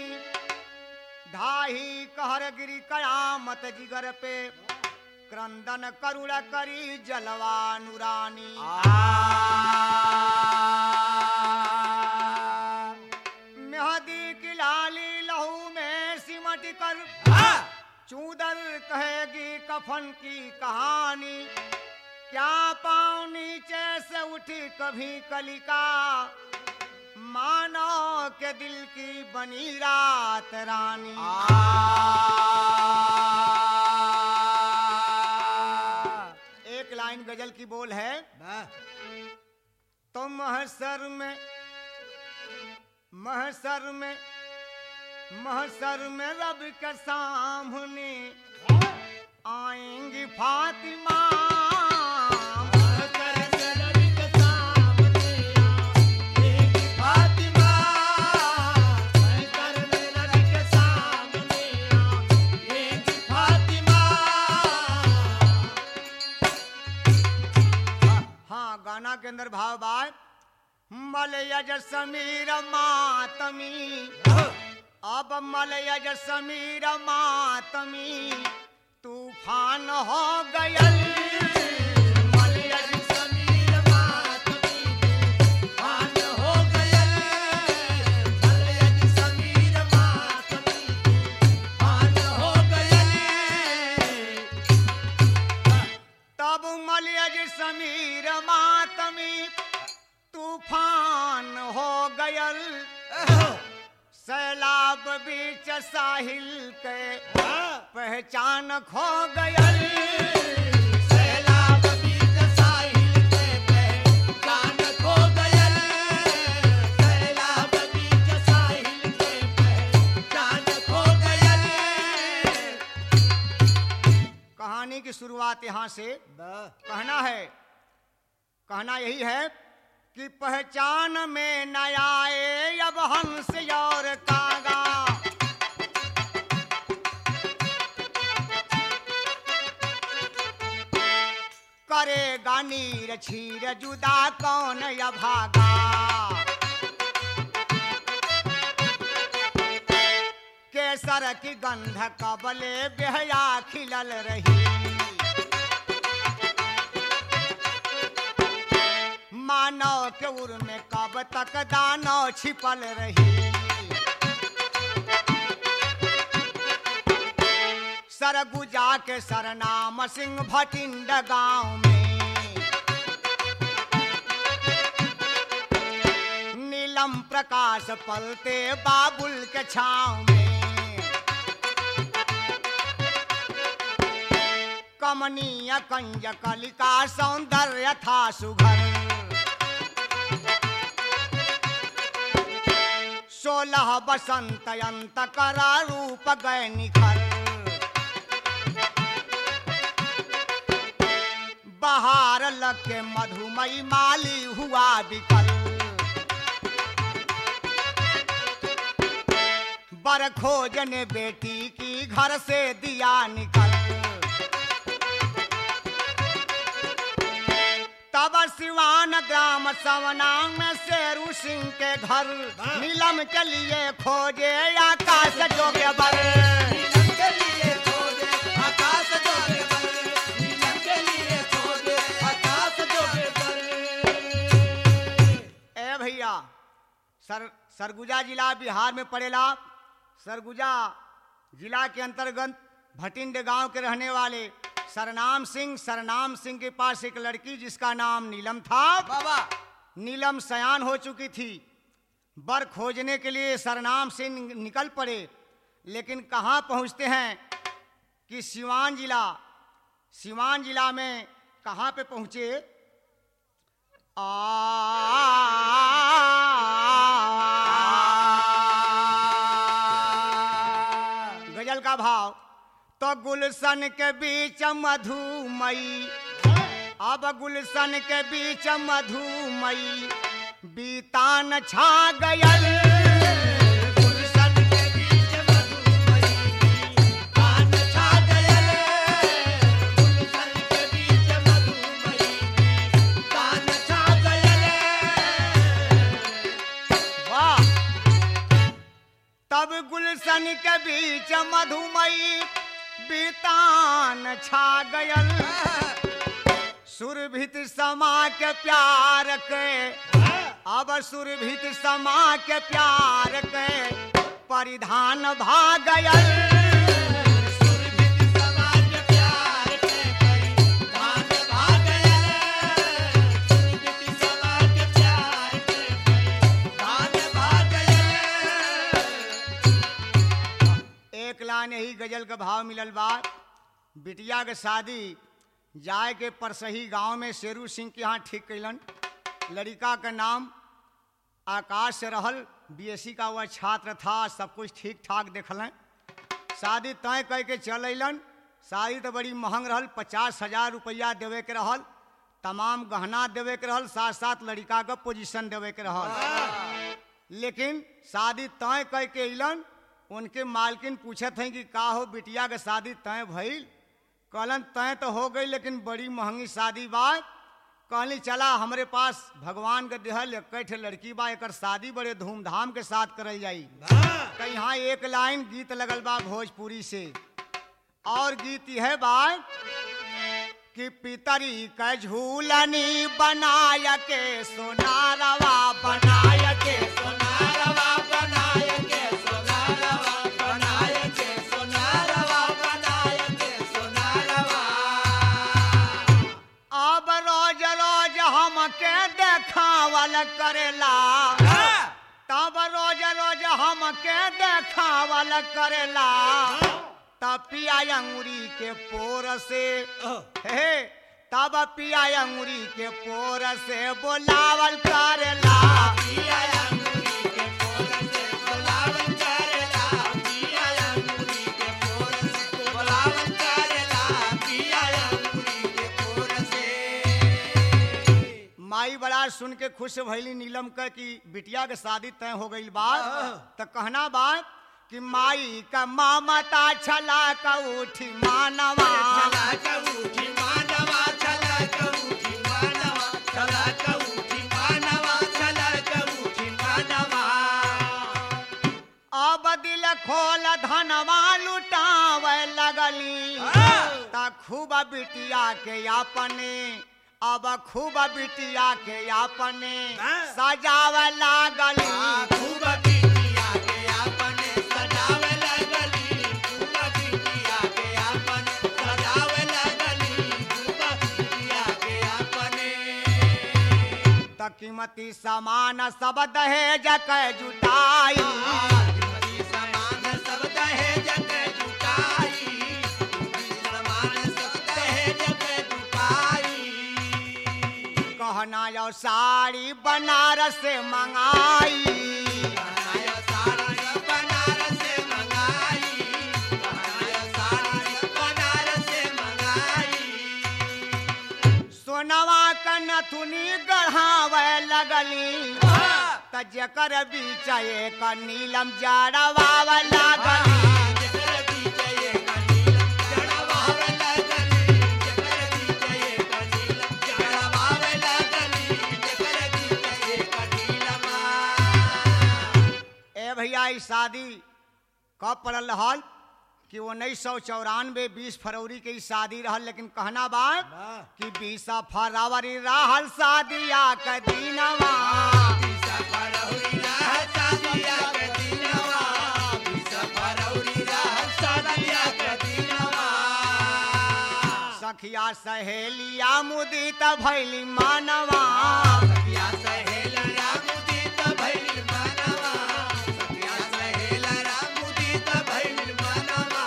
धाही कहर गिरी कयामत जिगर पे क्रंदन करुण करी जलवा नुरानी मेहदी की लाली लहू में सिमट कर चूदर कहेगी कफन की कहानी क्या पाँव नीचे से उठी कभी कलिका मानो के दिल की बनी रात रानी एक लाइन गजल की बोल है तो महसर में महसर में महसर में रब के सामने आएंगी फातिमा हाँ गाना के अंदर भाव बाय मल यज समीर मातमी अब मल यज समीर मातमी तूफान हो गयल मल यज समीर मातमी तूफान हो गयल मल यज समीर मातमी तूफान हो गयल तब मलयज समीर मातमी तूफान हो गयल सैलाब बीच साहिल के पहचान खो गयल सैलाब बीच साहिल के पहचान खो गयल सैलाब बीच साहिल के पहचान खो गयल कहानी की शुरुआत यहाँ से कहना है कहना यही है कि पहचान में न आए अब हंस और कागा करेगा नीर छीर जुदा कौन या भागा केसर की गंध कबले बेहया खिलल रही मानव के उर में कब तक दानव छिपल रही सरगुजा के सरनाम सिंह भटिंड गांव में नीलम प्रकाश पलते बाबुल के छाव में कमनीय कंज कलिका सौंदर्य था सुघर सोलह बसंत अंत करा रूप गए निखर बहार लग के मधुमई माली हुआ बिकल बर खोजने बेटी की घर से दिया निकल तब सिवान ग्राम सवनांग में शेरू सिंह के घर नीलम के लिए खोजे आकाश जोगे बर ए भैया सर सरगुजा जिला बिहार में पड़ेला सरगुजा जिला के अंतर्गत भटिंड गांव के रहने वाले सरनाम सिंह सरनाम सिंह के पास एक लड़की जिसका नाम नीलम था बाबा नीलम सयान हो चुकी थी बर खोजने के लिए सरनाम सिंह निकल पड़े लेकिन कहाँ पहुँचते हैं कि सिवान जिला सिवान जिला में कहाँ पे पहुँचे आ गजल का भाव तो गुलशन के बीच मधुमई अब गुलशन के बीच मधुमई बीतान छा गयल गुलशन के बीच मधुमई बीतान छा गयल गुलशन के बीच मधुमई बीतान छा गयल वाह तब गुल गुलशन के बीच मधुमई बीतान छा गयल सुरभित समा के प्यार के अब सुरभित समा के प्यार के परिधान भागयल एक लाइन यही गजल का भाव मिलल बा बिटिया के शादी जाए के परसही गांव में शेरू सिंह के यहाँ ठीक कैलन लड़का का नाम आकाश से रहल बीएससी का वह छात्र था सब कुछ ठीक ठाक देखल शादी तय कह के चल अलन शादी तो बड़ी महंग रहल पचास हजार रुपया देवे के रहल तमाम गहना देवे के रहल साथ साथ लड़का का पोजीशन देवे के रहल लेकिन शादी तय कह के अलन उनके मालकिन पूछत हैं कि का हो बिटिया के शादी तय भइल कहलन तय तो हो गई लेकिन बड़ी महंगी शादी बा कहली चला हमरे पास भगवान के देहल इकट्ठे लड़की बा एकर शादी बड़े धूमधाम के साथ करल जाई तो यहाँ एक लाइन गीत लगल बा भोजपुरी से और गीत यह बा कि पितरी का झूलनी बनाय के सोनारवा बनाय के सोनारवा बनाय के सोनारवा बनाय के सोनारवा बनाय के सोनारवा अब रोज रोज हमके देखावल करेला तब रोज रोज हमके देखावल करेला तब पिया अंगुरी के पोर से हे तब पिया अंगुरी के पोर से बोलावल करेला पिया अंगुरी के पोर से बोलावल करेला पिया अंगुरी के पोर से बोलावल करेला पिया अंगुरी के पोर से माई बड़ा सुन के खुश भइली नीलम का कि बिटिया के शादी तय हो गई बा तो कहना बा कि माई का मामता छला का उठी मानवा छला कबूठी मानवा छला कबूठी मानवा छला कबूठी मानवा छला कबूठी मानवा अब दिल खोल धनवा लुटावे लगली ता खूब बिटिया के अपने अब खूब बिटिया के अपने सजावे लागली खूब बिटिया के अपने सजावे लगली खूब बिटिया के अपने सजावे लगली खूब बिटिया के अपने त कीमती सामान सब दहेज के जुटाई कीमती सामान सब दहेज के जुटाई कीमती सामान सब दहेज के जुटाई कहना यो साड़ी बनारस से मंगाई बनाया सारा सब बनारस से मंगाई बनाया सारा सब बनारस से मंगाई सोनवा का नथुनी गढ़ावे लगली त जकर बीच एक नीलम जड़वावे लागली जकर बीच एक नीलम जड़वावे लगली जकर बीच एक नीलम जड़वावे लगली जकर बीच एक नीलम ए भैया ई शादी कब पड़ल रहल कि उन्नीस सौ चौरानवे बीस फरवरी के ई शादी रहल लेकिन कहना बात कि बीस फरवरी रहल शादिया के दिनवा फरौरी रह शादिया के दिनवा बीस फरौरी रह शादिया के दिनवा सखिया सहेलिया मुदित भैली मानवा सखिया सहेलरा मुदित भइल मनवा सखिया सहेलरा मुदित भइल मनवा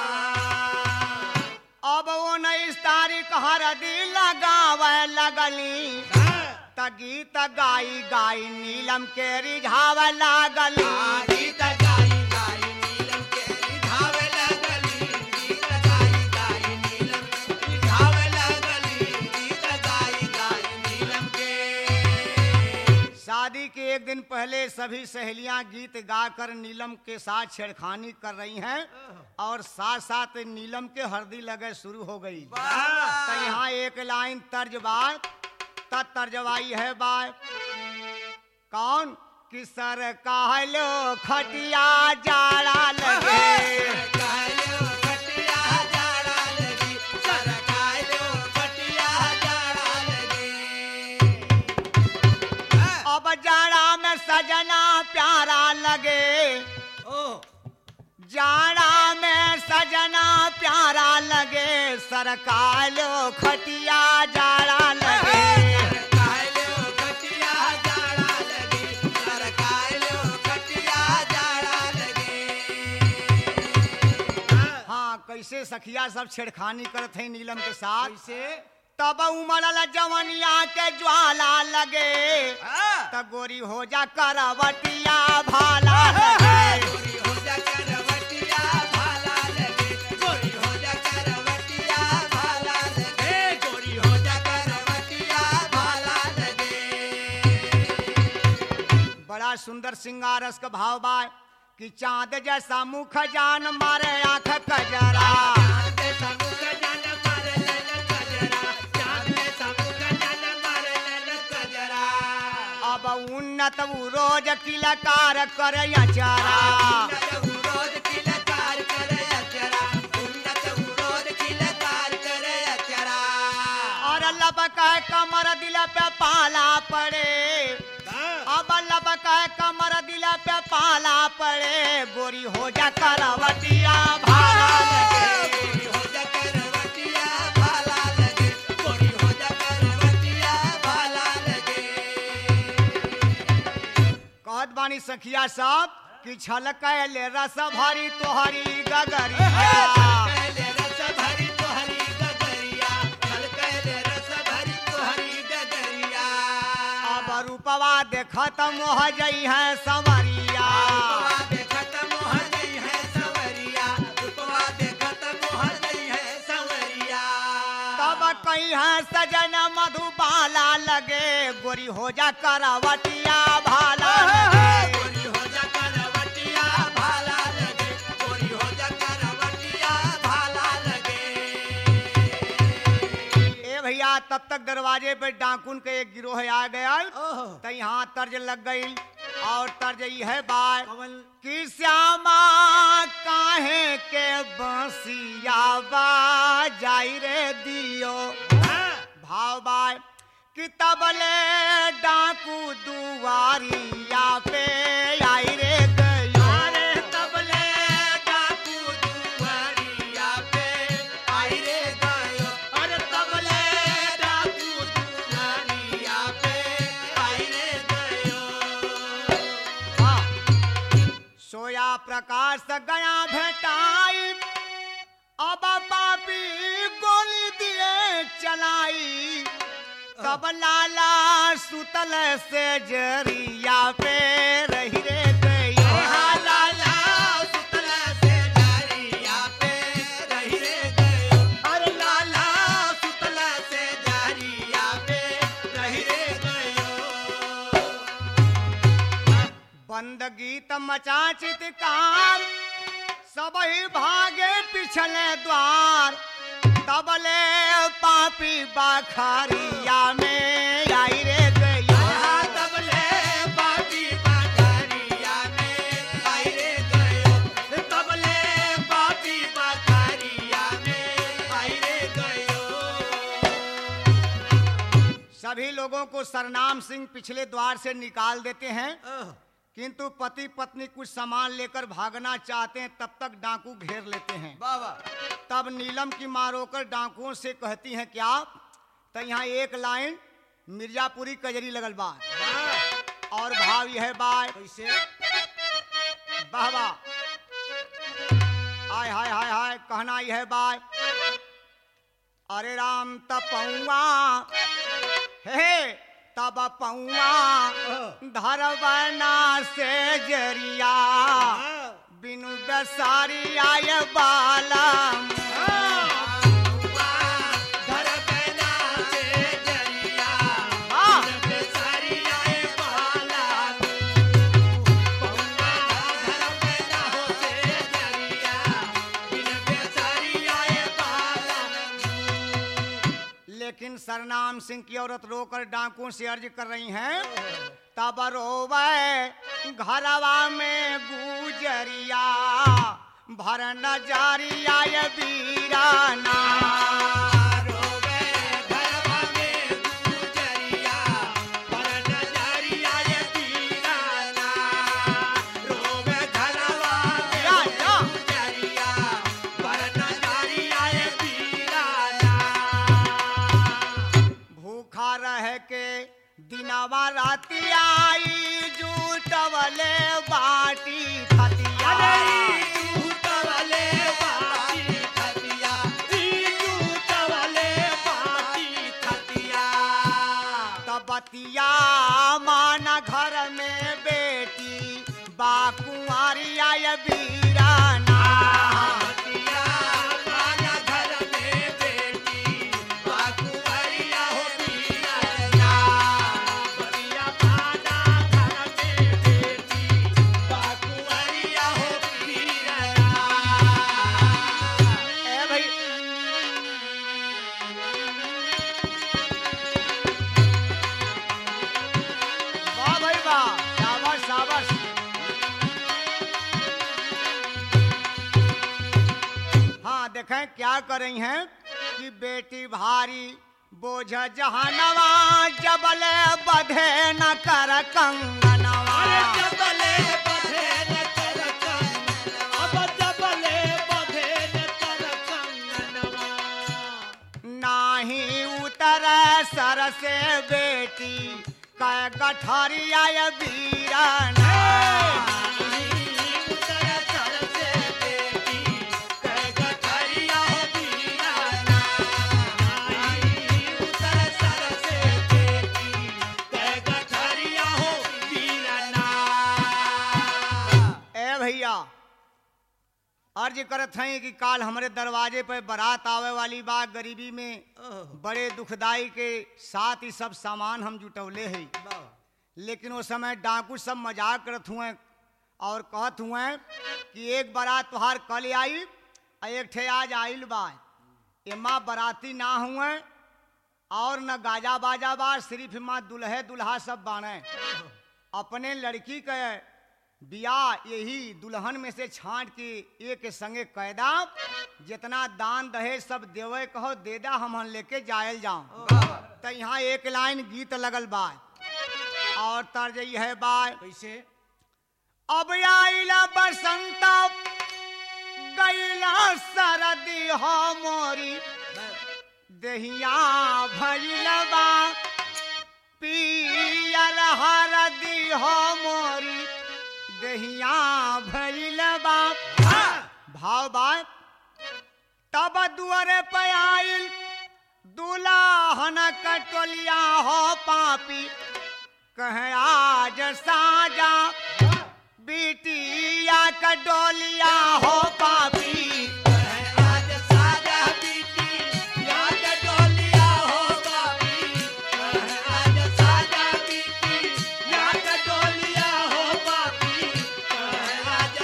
अब उन्नीस तारीख हरदी लगावे लगली त गीत गाई गाई नीलम के रिझावे लागली गीत गाई गाई नीलम के रिझावे लगली गीत गाई गाई नीलम के रिझावे लगली गीत गाई गाई नीलम के शादी के एक दिन पहले सभी सहेलियां गीत गाकर नीलम के साथ छेड़खानी कर रही हैं और साथ साथ नीलम के हरदी लगे शुरू हो गई तो यहाँ एक लाइन तर्ज बात तर्जवाई है बात कौन कि सर कहलो खटिया जाड़ा लगे सरकायो खटिया जाड़ा लगी सरकायो खटिया जाड़ा लगी अब जाड़ा में सजना प्यारा लगे ओ जाड़ा में सजना प्यारा लगे सरकालो खटिया जाड़ा लगे सरकायो खटिया जाड़ा लगी सरकायो खटिया जाड़ा लगी हाँ कैसे सखिया सब छेड़खानी करत है नीलम के साथ कैसे तब उमड़ल जवनिया के ज्वाला लगे हाँ तब गोरी हो जा करवटिया भाला लगे गोरी हो जा करवटिया भाला लगे गोरी हो जा करवटिया भाला लगे गोरी हो जा करवटिया भाला लगे बड़ा सुंदर सिंगारस का भाव बा कि चांद जैसा मुख जान मारे आंख कजरा चांद समुख जन मार लन कजरा चांद समुख जन मार लन कजरा अब उन्नत उ रोज किलकार कर अचारा उन्नत उरोद किलकार करे अचरा उन्नत उरोद किलकार करे अचरा और लबक कमर दिल पे पाला पड़े अब लबक कमर दिल पे पाला पड़े गोरी हो जा करवटिया भाला लगे गोरी हो जा करवटिया भाला लगे गोरी हो जा करवटिया भाला लगे कहत बानी सखिया सब कि छलक ले रस भरी तोहरी गगरिया कैले रस भरी तोहरी गगरिया कल कैले रस भरी तोहरी गगरिया अब रूपवा देखत मोह जई है संवरिया रूपवा देखत मोह गई है सवरिया रूपवा देखत मोह गई है सवरिया तब कहीं है सजन मधुबाला लगे गोरी हो जा करवटिया भाला लगे गोरी हो जा करवटिया भाला लगे गोरी हो जा करवटिया भाला लगे ए भैया तब तक दरवाजे पे डाकुन के एक गिरोह आ गया ओह तो यहाँ तर्ज लग गई और तर्ज ये है बात कमल कि श्यामा काहे के बंसिया जाई रे दियो भाव बाय कि तबले डाकू दुआरिया पे आई रे गयो अरे तबले डाकू दुआरिया पे आई रे गयो अरे तबले डाकू दुआरिया पे आई रे गयो हाँ। सोया प्रकाश गया भेटाई अब पापी गोली दिए चलाई तब लाला सुतल से जरिया पे रही रे गई लाला सुतला से डारिया पे रही रे गयो अरे लाला सुतला से डारिया पे रही रे गयो बंद गीत मचा चितकार सब ही भागे पिछले द्वार तबले पापी बाखारिया में आई रे गई तबले बाटी बाजारिया में आई रे गयो तबले बाटी बाजारिया में आई रे गयो सभी लोगों को सरनाम सिंह पिछले द्वार से निकाल देते हैं किंतु पति पत्नी कुछ सामान लेकर भागना चाहते हैं तब तक डाकू घेर लेते हैं बाबा तब नीलम की माँ रोकर डाकुओं से कहती हैं क्या तो यहाँ एक लाइन मिर्जापुरी कजरी लगल बा और भाव यह बाय कैसे वाह वाह हाय हाय हाय हाय कहना यह बाय अरे राम तपौआ हे तब पौआ धरवना से जरिया बिनु बेसारी आय बाला धर पैना से जरिया हाँ। बिन बेसारी आए बाला पौना धर पैना हो से जरिया बिन बेसारी आए बाला लेकिन सरनाम सिंह की औरत रोकर डाकुओं से अर्ज कर रही हैं तब रोवे घरवा में गुजरिया भर नजरिया ये वीराना रोवे घरवा में गुजरिया पर नजरिया ये पीराना रोवे घरवा में या, या। गुजरिया पर नजरिया ये पीराना भूखा रह के दिनवा राती आई जूटवले बाटी खतिया तबतिया माना घर में बेटी बाकुआरिया ये वीराना ए भाई वाह भाई वाह शाबाश शाबाश हाँ देखें क्या कर रही हैं कि बेटी भारी बोझ जहानवा जबल बधे न कर कंगनवा नाही उतर सर से बेटी कै गठरिया ये वीराना ए भैया अर्ज करत हैं कि काल हमारे दरवाजे पे बारात आवे वाली बा गरीबी में बड़े दुखदाई के साथ ही सब सामान हम जुटवले हैं लेकिन वो समय डाकू सब मजाक करत हुए और कहत हुए कि एक बारात तुहार कल आई और एक ठे आज आइल बा एमा बाराती ना हुए और न गाजा बाजा बा सिर्फ एमा दुल्हे दुल्हा सब बाने अपने लड़की के बियाह यही दुल्हन में से छांट के एक संगे कैदा जितना दान दहेज सब देवे कहो देदा हम लेके जायल जाऊं तो यहाँ एक लाइन गीत लगल बा और तर्ज ई है बा कैसे अब आइला बसंता गैला सरदी हो मोरी दहिया भैलबा पियर हरदी हो मोरी दहिया भैलबा भाव बा तब दुआरे पे आइल दुल्हन कटोलिया हो पापी कह आज साजा बिटिया कटोलिया हो पापी आज साजा बीती याद डोलिया हो बाबी आज साजा बीती याद डोलिया हो बाबी आज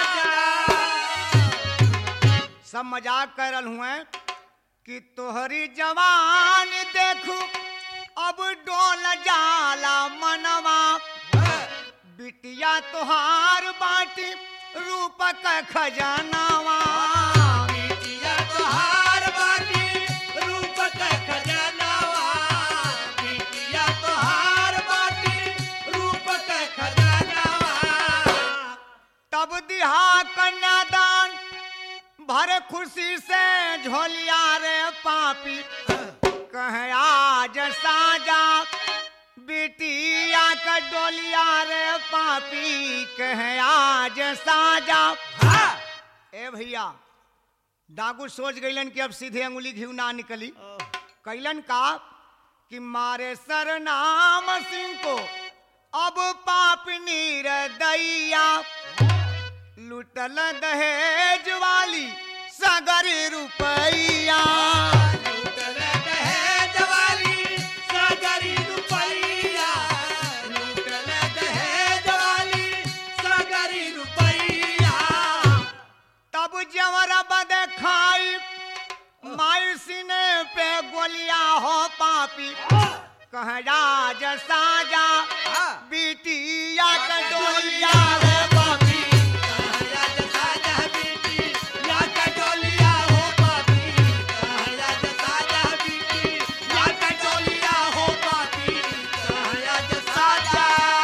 साजा सब मजाक कर रहा हुए कि तोहरी जवान देखू अब डोल जाला मनवा बिटिया तोहार बाटी रूप का खजानावा बिटिया तोहार बाटी रूप का खजानावा बिटिया तोहार बाटी रूप का खजानावा तब दिहा कन्यादान भरे खुशी से झोलिया रे पापी कह आज साजा बिटिया का डोलिया रे पापी कह आज साजा ए भैया डाकू सोच गईलन कि अब सीधे अंगुली घिव ना निकली कैलन का कि मारे सरनाम सिंह को अब पाप नीर दैया लुटल दहेज वाली सगर रुपैया लूटल दहेज वाली सागरी रुपैया लूटल दहेज वाली सागरी रुपैया तब जवर बद खाई माई सीने पे गोलियां हो पापी कह राज साजा हाँ। बिटिया का डोलिया हो पापी राजा साजा बेटी या कटोलिया हो पापी राजा साजा बेटी या कटोलिया हो पापी राजा साजा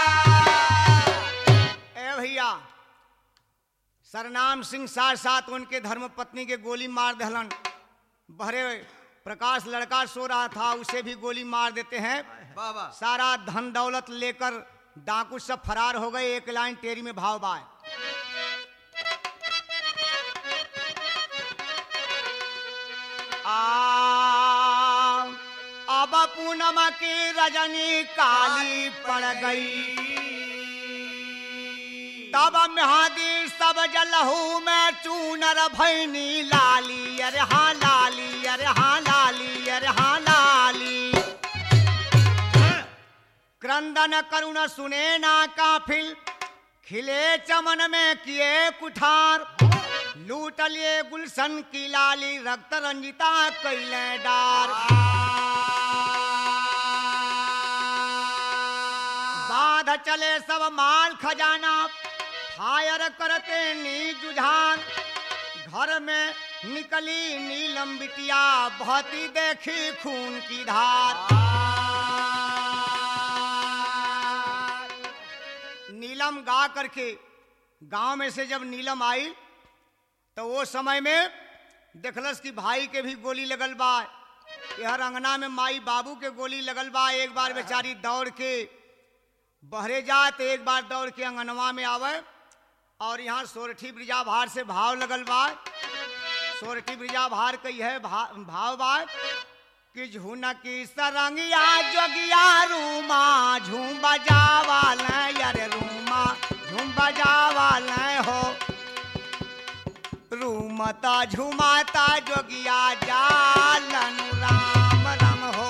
ए भैया सरनाम सिंह साथ साथ उनके धर्म पत्नी के गोली मार दहलन बहरे प्रकाश लड़का सो रहा था उसे भी गोली मार देते हैं बाबा सारा धन दौलत लेकर डाकू सब फरार हो गए एक लाइन टेरी में भाव बाय आ, अब पूनम की रजनी काली पड़ गई तब महादी सब जलहू में चूनर भैनी लाली अरे हाँ लाली अरे हाँ लाली अरे हाँ लाली क्रंदन करुण सुने ना काफिल खिले चमन में किए कुठार लूट लिए गुलशन की लाली रक्त रंजिता कैले डार बाध चले सब माल खजाना फायर करते नी जुझान घर में निकली नीलम बिटिया बहती देखी खून की धार नीलम गा करके गांव में से जब नीलम आई तो वो समय में देखलस कि भाई के भी गोली लगल बा यहर अंगना में माई बाबू के गोली लगल बा एक बार बेचारी दौड़ के बहरे जात एक बार दौड़ के अंगनवा में आवे और यहाँ सोरठी ब्रिजा भार से भाव लगल बा सोरठी ब्रिजा भार कई है भा, भाव बा कि झुनकी सरंगिया जोगिया रूमा झूम बजावाल यार रूमा झूम बजावाल हो रूमता झुमाता जोगिया जालन राम राम हो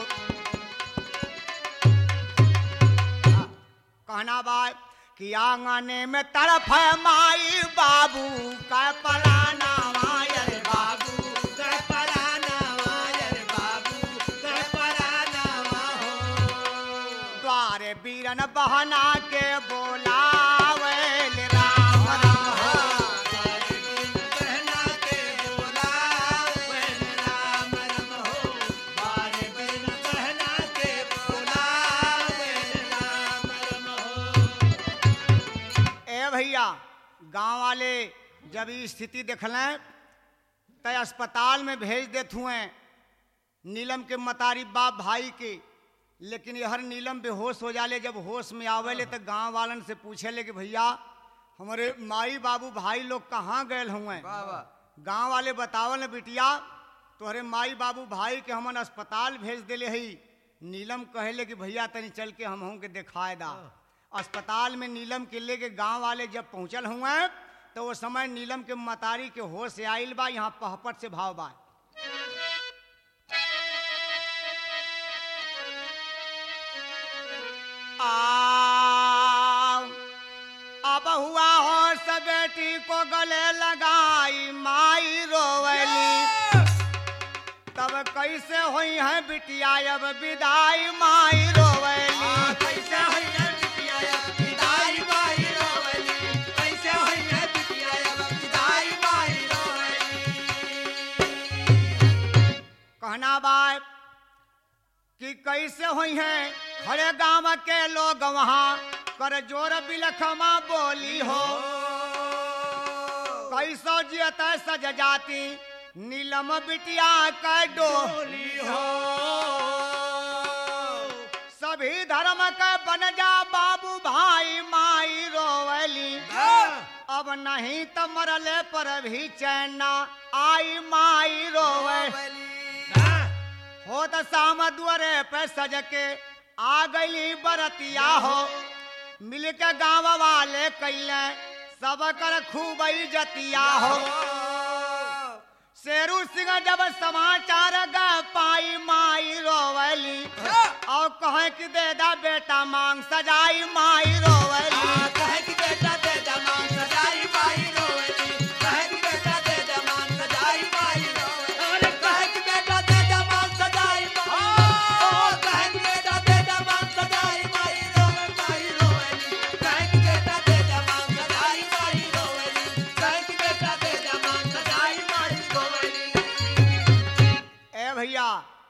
कहना बात कि आंगने में तड़फ है माई बाबू का पलाना मायर बाबू कर पराना वायर बाबू कर पराना हो द्वारे बीरन बहना के बोलावे राम राम कहना के बोला राम राम हो बारे बिन कहना के बोला राम राम हो ए भैया गांव वाले जब ई स्थिति देखलें तय अस्पताल में भेज देत हुए नीलम के मतारी बाप भाई के लेकिन यहर नीलम बेहोश हो जाले जब होश में आवेले तो गांव वालन से पूछेले कि भैया हमारे माई बाबू भाई लोग कहाँ गए हुए बाबा गांव वाले बतावल बिटिया तोहरे माई बाबू भाई के हमन अस्पताल भेज देले हई नीलम कहले कि भैया तनी चल के हम के दिखाए दा अस्पताल में नीलम के लेके गांव वाले जब पहुंचल हुए तो वो समय नीलम के मतारी के होश से आइल बा यहाँ पहपट से भाव बा आ अब हुआ हो सब बेटी को गले लगाई माई रोवली तब कैसे हुई है बिटिया अब विदाई माई रोवली कैसे होई है बिटिया विदाई माई रोवली कैसे होई है बिटिया विदाई माई रोवली कहना बात कि कैसे हुई है खड़े गांव के लोग वहाँ कर जोर बिलखमा बोली हो कैसो जियत सज जाती नीलम बिटिया का डोली हो सभी धर्म का बन जा बाबू भाई माई रोवली अब नहीं तो मरले पर भी चैना आई माई रोवली हो त शाम दुआरे पे सज के आ गई बरतिया हो मिल के गाँव वाले कैले सब कर खूब जतिया हो शेरू सिंह जब समाचार ग पाई माई रोवली और कहे कि दे दा बेटा मांग सजाई माई रोवली कहे कि बेटा दे दमान सजाई माई रोवली कहे कि बेटा दे दमान सजाई माई रोवली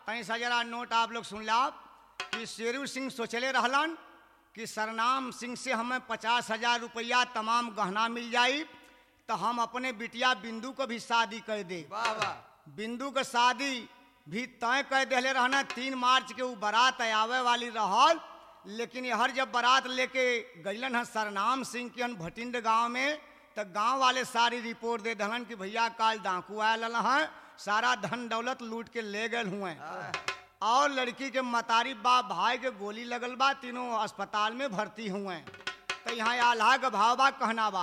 तनी सा जरा नोट आप लोग सुन ला कि शेरू सिंह सोचले रहलन कि सरनाम सिंह से हमें पचास हजार रुपया तमाम गहना मिल जाई तो हम अपने बिटिया बिंदु को भी शादी कर दे वाह वाह बिंदु के शादी भी तय कर दिले रहना तीन मार्च के ऊ बारात आवे वाली रहल लेकिन हर जब बारात लेके गईलन है सरनाम सिंह के हन भटिंड गांव में तो गांव वाले सारी रिपोर्ट दे दहलन कि भैया काल डाकू आयल हैं सारा धन दौलत लूट के ले गए हुए और लड़की के मतारी बाप भाई के गोली लगल बा तीनों अस्पताल में भर्ती हुए तो यहाँ आल्हा के भाव बा कहना बा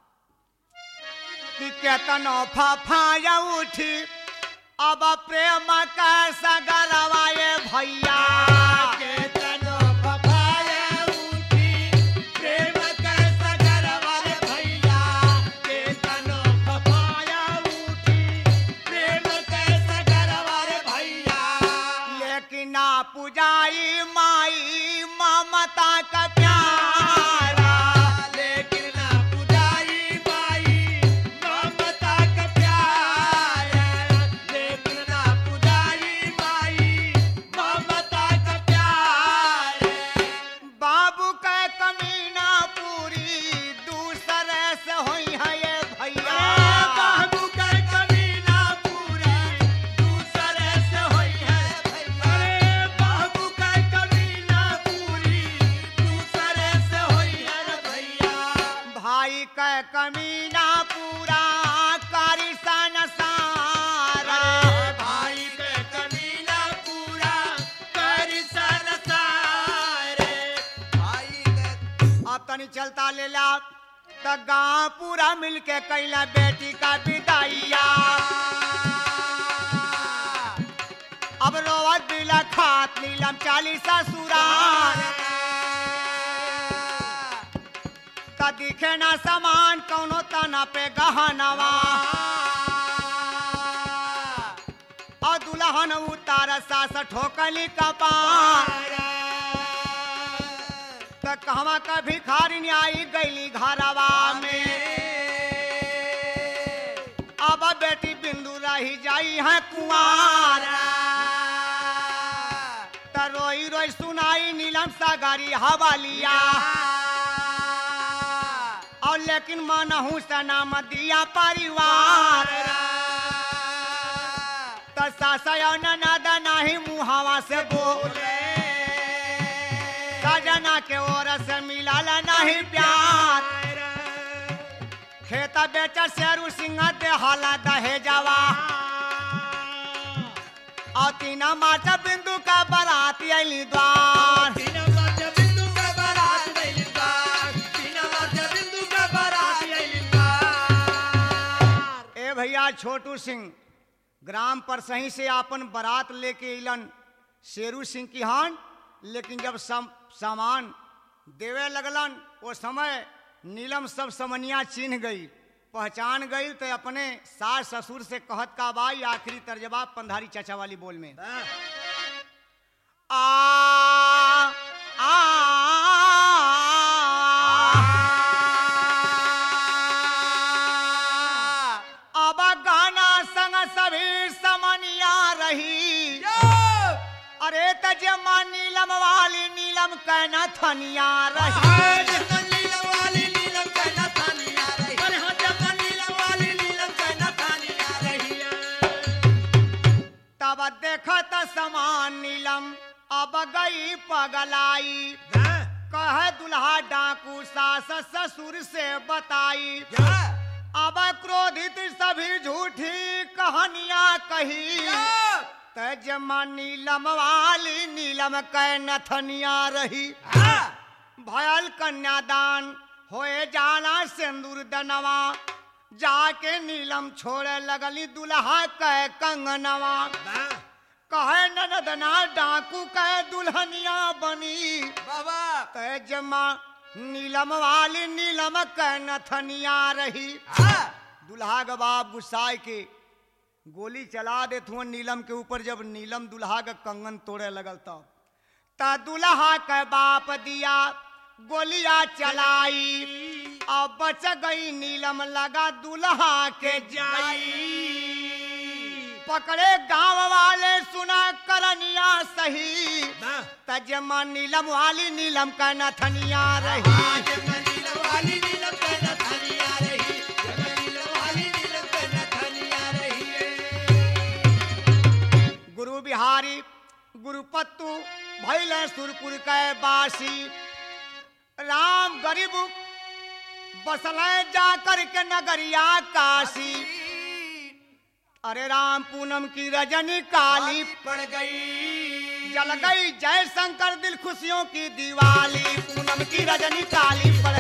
कि केतनो फफाया उठी अब प्रेम का सगरवाए भैया के तनो फफाया उठी प्रेम कैसा गरवारे भैया के तनो फफाया उठी प्रेम कैसा गरवारे भैया लेकिन ना पुजाई माई ममता का प्यारा लेकिन ना पुजारी माई ममता का प्यार लेकिन ना पुजारी माई ममता का प्यार बाबू का कमीना पूरी दूसरे से हुई है ये भैया बाबू का कमीना पूरी दूसरे से होई है भैया बाबू का कमीना पूरी दूसरे से होई है भैया भाई का कमीना पूरा कारी सन सारा भाई के कमीना पूरा कर संसार भाई के अब तनी चलता ले ला त गाँव पूरा मिलके कैला बेटी का विदाइया अब रोवत बिला खात नीलम चालीस ससुराल त दिखे ना समान कौनो तना पे गहनवा और दुल्हन उतार सास ठोकली कपार त कहवा का भिखारी आई गईली घरवा में अब बेटी बिंदु रही जाई है कुआर त रोई रोई सुनाई नीलम सागरी हवालिया और लेकिन मनहू सना दिया परिवार त सासा ननद नाही मुहावा से बोल सजना के ओर से मिलल नहीं प्यार खेता बेचा शेरू सिंह देहाला दहेजवा और तीना माचा बिंदु का बाराती अली द्वार ए भैया छोटू सिंह ग्राम पर सही से आपन बारात लेके अलन शेरू सिंह की हान लेकिन जब सम, सामान देवे लगलन वो समय नीलम सब समनिया चिन्ह गई पहचान गई तो अपने सास ससुर से कहत का बाई आखिरी तर्जबा पंधारी चाचा वाली बोल में आ आ अब गाना संग सभी समनिया रही अरे तजमा नीलम वाली नीलम कहना थनिया रही तब देखत समान नीलम अब गई पगलाई कह दुल्हा डाकू सास ससुर से बताई अब क्रोधित सभी झूठी कहानियां कही तजमा नीलम वाली नीलम कै नथनिया रही भयल कन्यादान होए जाना सिंदूर दनवा जाके नीलम छोड़े लगली दुल्हा कह कंगनवा कहे ननदना डाकू कह दुल्हनिया बनी तजमा नीलम वाली नीलम कह नथनिया रही दुल्हा के बाप गुस्साए के गोली चला देत हुआ नीलम के ऊपर जब नीलम दुल्हा का कंगन तोड़े लगल तब ता दुल्हा के बाप दिया गोलियां चलाई अब बच गई नीलम लगा दुल्हा के जाई पकड़े गांव वाले सुना करनिया सही ना तजमा नीलम वाली नीलम का नथनिया रही आज नील वाली नीलम पे नथनिया रही जब नील वाली नीलम पे नथनिया रही गुरु बिहारी गुरुपत्तु भैल सुरपुर के बासी राम गरीब बसल जा कर के नगरिया काशी अरे राम पूनम की रजनी काली पड़ गई जल गई जय शंकर दिल खुशियों की दिवाली पूनम की रजनी काली पड़